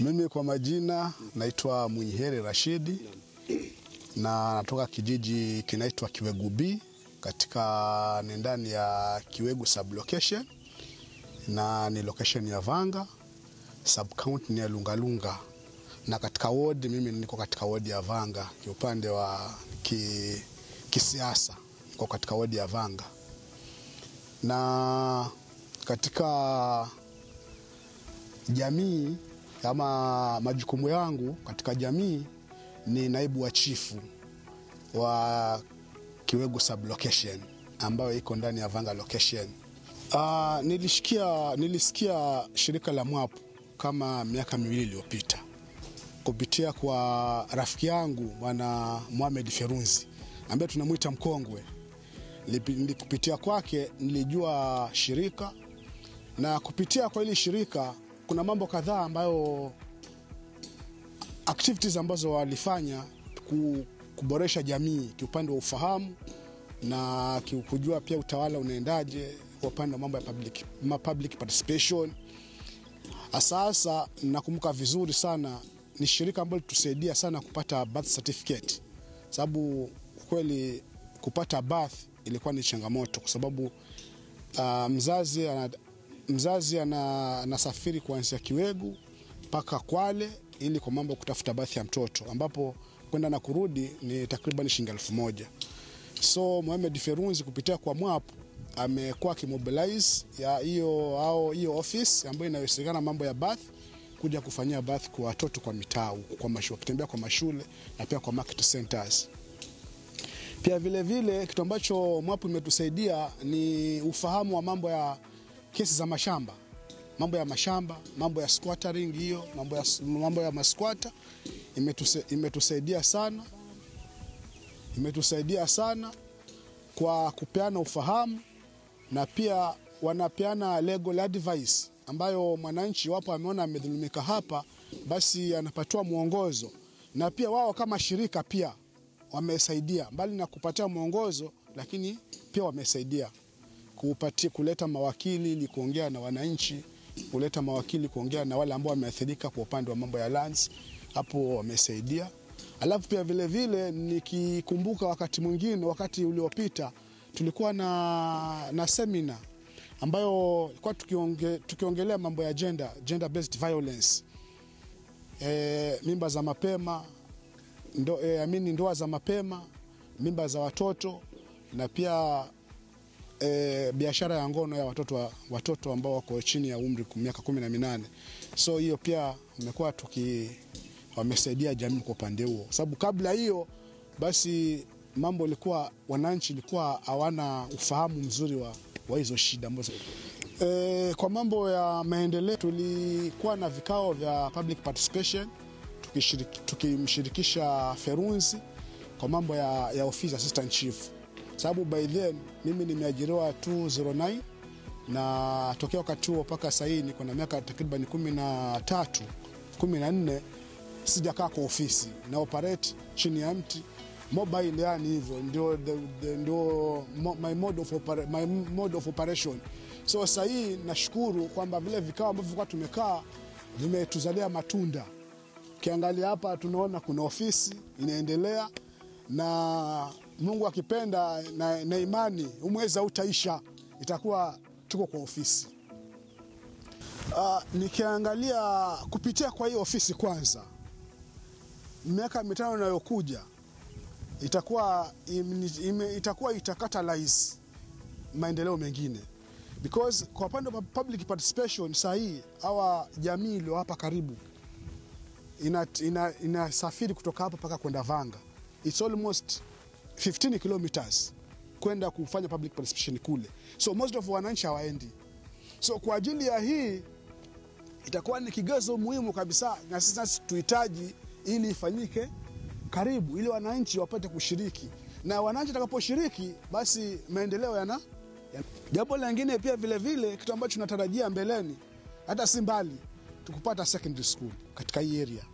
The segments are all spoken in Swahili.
Mimi kwa majina naitwa Mwinyiheri Rashidi na natoka kijiji kinaitwa Kiwegu B katika ni ndani ya Kiwegu sub location na ni location ya Vanga sub county ni ya Lungalunga na katika ward mimi niko katika ward ya Vanga kiupande wa ki, kisiasa niko katika ward ya Vanga na katika jamii ama majukumu yangu katika jamii ni naibu wa chifu wa Kiwegu sub location ambayo iko ndani ya Vanga location. Uh, nilishikia, nilisikia shirika la MWAP kama miaka miwili iliyopita kupitia kwa rafiki yangu bwana Mohamed Ferunzi ambaye tunamwita mkongwe. Lipi- Kupitia kwake nilijua shirika na kupitia kwa hili shirika kuna mambo kadhaa ambayo activities ambazo walifanya ku- kuboresha jamii kiupande wa ufahamu na ki- kujua pia utawala unaendaje kwa upande wa mambo ya public, ma public participation. Sasa nakumbuka vizuri sana, ni shirika ambalo litusaidia sana kupata birth certificate, sababu kweli kupata birth ilikuwa ni changamoto kwa sababu uh, mzazi ana, mzazi ana- anasafiri kuanzia Kiwegu mpaka Kwale ili kwa mambo ya kutafuta bathi ya mtoto ambapo kwenda na kurudi ni takriban shilingi elfu moja. So Mohamed Ferunzi kupitia kwa MWAP amekuwa akimobilize ya hiyo au hiyo office ambayo inayohusikana mambo ya bath kuja kufanyia bath kwa watoto kwa mitaa huku, kwa mashule, wakitembea kwa mashule na pia kwa market centers. Pia vile vile kitu ambacho MWAP imetusaidia ni ufahamu wa mambo ya kesi za mashamba, mambo ya mashamba, mambo ya squattering hiyo, mambo ya, mambo ya masquatter imetuse, imetusaidia sana, imetusaidia sana kwa kupeana ufahamu na pia wanapeana legal advice ambayo mwananchi wapo ameona amedhulumika hapa, basi anapatiwa mwongozo, na pia wao kama shirika pia wamesaidia, mbali na kupatia mwongozo, lakini pia wamesaidia kupatia, kuleta mawakili ili kuongea na wananchi, kuleta mawakili kuongea na wale ambao wameathirika kwa upande wa mambo ya lands, hapo wamesaidia. Alafu pia vile vile nikikumbuka wakati mwingine, wakati uliopita tulikuwa na, na semina ambayo ilikuwa tukionge, tukiongelea mambo ya gender, gender based violence e, mimba za mapema ndo, e, amini ndoa za mapema, mimba za watoto na pia e, biashara ya ngono ya watoto, wa, watoto ambao wako chini ya umri ku- miaka kumi na minane. So hiyo pia imekuwa tuki wamesaidia jamii kwa upande huo, sababu kabla hiyo basi mambo ilikuwa wananchi ilikuwa hawana ufahamu mzuri wa, wa hizo shida ambazo e, kwa mambo ya maendeleo tulikuwa na vikao vya public participation tukishiriki- tukimshirikisha Ferunzi kwa mambo ya, ya office assistant chief, sababu by then mimi nimeajiriwa 209 na tokea wakati huo mpaka sasa hii niko na miaka takriban kumi na tatu kumi na nne sijakaa kwa ofisi na operate chini ya mti mobile, yani hivyo ndio, the- the- ndio mo- my mode of, opera, my mode of operation. So sasa hii nashukuru kwamba vile vikao ambavyo tulikuwa tumekaa vimetuzalia matunda. Ukiangalia hapa tunaona kuna ofisi inaendelea, na Mungu akipenda na, na imani huu mwezi hautaisha, itakuwa tuko kwa ofisi. Uh, nikiangalia kupitia kwa hii ofisi kwanza, miaka mitano inayokuja itakuwa im, ime, itakuwa itakatalyze maendeleo mengine because kwa upande wa public participation saa hii hawa jamii iliyo hapa karibu inasafiri ina, inasafiri kutoka hapa mpaka kwenda Vanga, it's almost 15 kilometers kwenda kufanya public participation kule, so most of wananchi hawaendi. So kwa ajili ya hii itakuwa ni kigezo muhimu kabisa, na sisi nasi tuhitaji ili ifanyike karibu, ili wananchi wapate kushiriki, na wananchi watakaposhiriki, basi maendeleo yana yana- jambo lingine pia vile vile, kitu ambacho tunatarajia mbeleni, hata si mbali, tukupata secondary school katika hii area.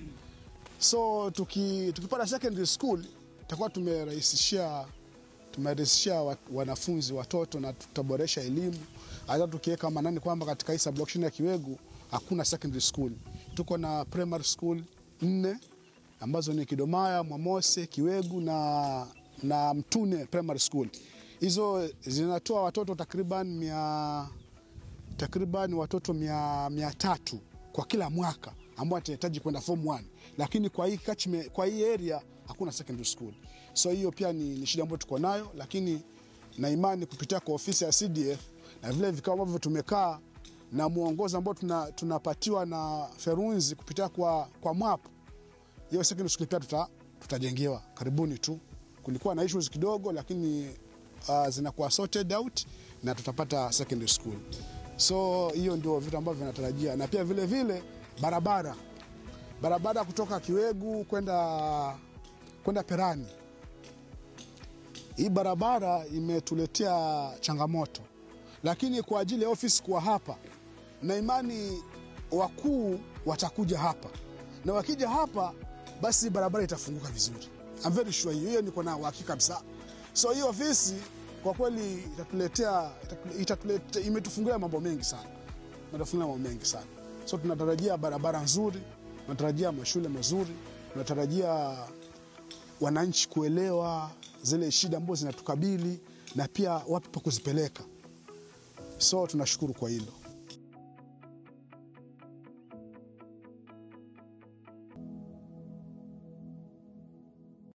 So tuki, tukipata secondary school itakuwa tumerahisishia tumerahisishia wa- wanafunzi watoto na tutaboresha elimu. Hata tukiweka manani kwamba katika hii sublocation ya Kiwegu hakuna secondary school, tuko na primary school nne ambazo ni Kidomaya, Mwamose, Kiwegu na, na Mtune primary school. Hizo zinatoa watoto takriban mia, takriban watoto mia, mia tatu kwa kila mwaka ambao watahitaji kwenda form 1, lakini kwa hii kachme, kwa hii area hakuna secondary school, so hiyo pia ni, ni shida ambayo tuko nayo, lakini na imani kupitia kwa ofisi ya CDF na vile vikao ambavyo tumekaa na mwongozo ambao tuna, tunapatiwa na Ferunzi kupitia kwa, kwa MWAP hiyo secondary school pia tuta, tutajengewa karibuni tu. Kulikuwa na issues kidogo, lakini uh, zinakuwa sorted out na tutapata secondary school. So hiyo ndio vitu ambavyo vinatarajia, na pia vile vile barabara barabara kutoka Kiwegu kwenda kwenda Perani. Hii barabara imetuletea changamoto, lakini kwa ajili ya ofisi kuwa hapa, na imani wakuu watakuja hapa, na wakija hapa basi barabara itafunguka vizuri. I'm very sure hiyo hiyo, niko na uhakika kabisa. So hii ofisi kwa kweli itatuletea, itatuletea, imetufungulia mambo mengi sana, imetufungulia mambo mengi sana. So tunatarajia barabara nzuri, tunatarajia mashule mazuri, tunatarajia wananchi kuelewa zile shida ambazo zinatukabili na pia wapi pa kuzipeleka. So tunashukuru kwa hilo.